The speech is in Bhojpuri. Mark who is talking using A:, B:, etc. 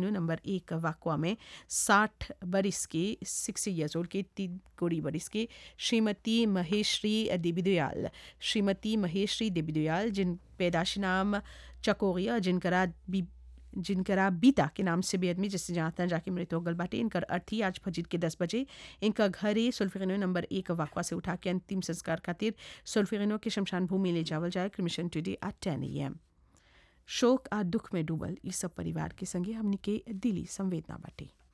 A: सुल्फेनो नंबर एक वाकवा में साठ बरिस के सिक्सटी ईयर्स ओल्ड के तीन कोड़ी बरिस के श्रीमती महेश्री देवीदयाल श्रीमती महेश्री देवीदयाल जिन पैदाशी नाम चकोरिया जिनकरा बी जिनकरा बीता के नाम से बेअदमी जिससे जानता जाके मृत्यु हो गल बाटे इनकर अर्थी आज फजीर के दस बजे इनका घरे सुल्फिनो नंबर एक वाकवा से उठा के अंतिम संस्कार खातिर सुल्फिनो के शमशान भूमि ले जावल जाए क्रिमिशन टुडे एट टेन ए एम शोक आ दुख में डूबल इस सब परिवार के संगे हमनी के दिली संवेदना बाटे